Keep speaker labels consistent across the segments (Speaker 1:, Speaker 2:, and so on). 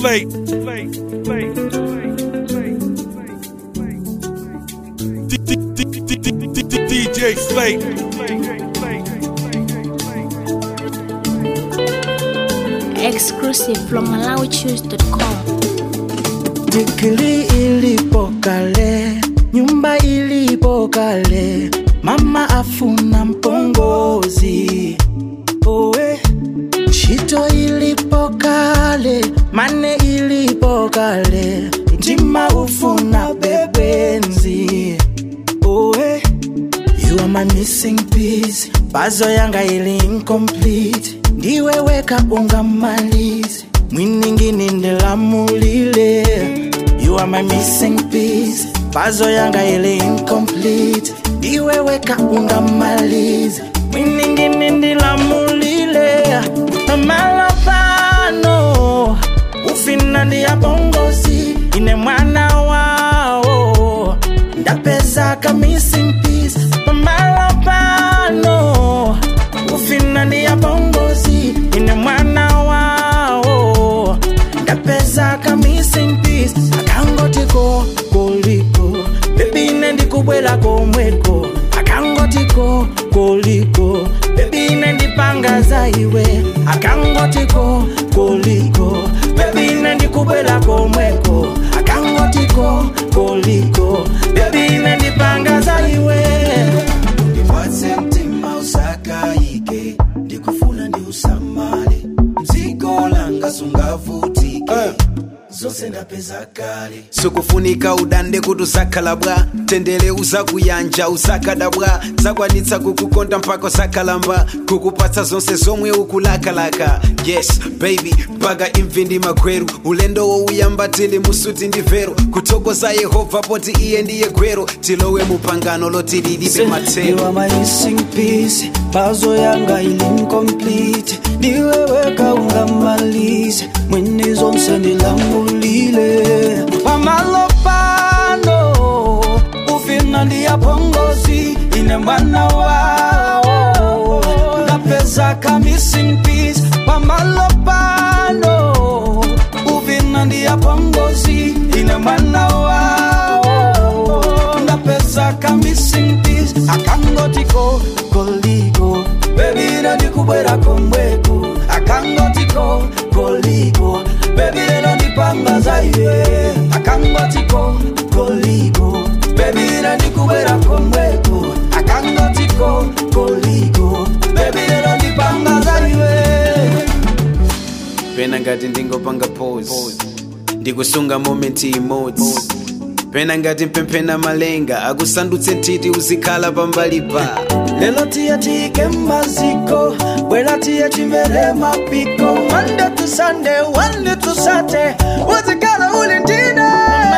Speaker 1: Slate. Slate. Slate. DJ Slate.
Speaker 2: Exclusive from MalawiChoose.com.
Speaker 3: Tikili ilipo kale, nyumba ilipo kale, mama afuna mpongozi. Owe, shito ilipo kale, mane ilipo kale, mtima ufuna bebenzi. Owe, you are my missing piece, bazo yanga ili incomplete. Ndiwe weka ungamalizi, mwiningini ndilamulile. You are my missing piece, bazo yanga ili incomplete. Ndiwe weka ungamalizi, mwiningini ndilamulile. Malapano, ufina ndiya bongozi, ine mwana wao ndapeza ka missing piece pamalapano ufina ndiya bongozi ine mwana wao ndapeza ka missing piece akangotiko koliko bebi ine ndikubwera komweko akangotiko koliko bebi ine ndipanga za iwe akangotiko koliko bebi ine ndikubwera komweko akangotiko koliko bebi ine ndipanga za iwe
Speaker 4: ndipatse mtima usakayike ndikufuna ndi usamale mzigo langa sungavutike zose ndapeza kale
Speaker 5: sukufunika udande kuti usakhala bwa tendere uzakuyanja usakadabwa zakwanitsa kukukonda mpaka usakalamba kukupatsa zonse zomwe ukulakalaka yes baby mpaka imvi ndi magweru ulendo wouyamba tili musuti ndi vero kuthokoza yehova poti iye ndiye gwero tilowe mupangano loti lilibe
Speaker 3: You
Speaker 5: matsero
Speaker 3: are my missing piece Puzzle yanga ili incomplete Ndiwe weka ungamalize Mwene zonse ndilambulile Pamalopano Ufina ndiya pongozi Ine mwana wao Napeza ka missing piece Pamalopano Ufina ndiya pongozi Ine mwana wao ndapeza ka missing piece akangotiko koliko bebira ndikubwera komweko akangotiko koliko bebira ndipanga za iwe akangotiko koliko bebira ndikubwera komweko akangotiko koliko bebira ndipanga za iwe
Speaker 5: pena ngati ndingopanga pose ndikusunga momenti imodzi pena ngati mpemphena malenga akusandutse ntiti uzikhala pambalipa
Speaker 3: lelo tiye tiyike maziko bwera tiye chimere mapiko Monday to Sunday, Monday to Saturday uzikhala uli ndine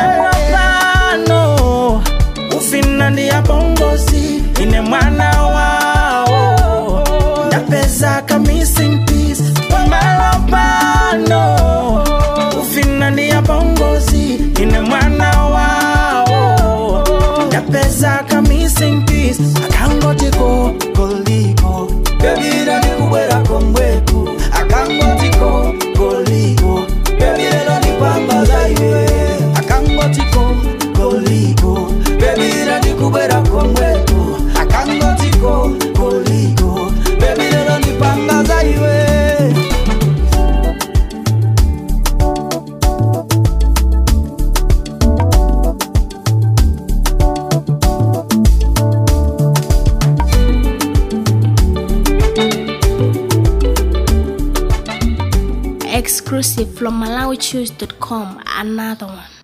Speaker 3: mapano ufina ndiya bongozi ine mwana wao ndapeza ka missing piece pamalapano ufina ndiya bongozi ine mwana wao ndapeza ka missing piece akangotiko koliko bebira ndikubwera komweko akangotiko koliko bebira ndipamba za iwe akangotiko koliko bebira ndikubwera komweko akangotiko koliko bebira ndipanga za iwe
Speaker 2: Exclusive from MalawiChoose.com. Another one.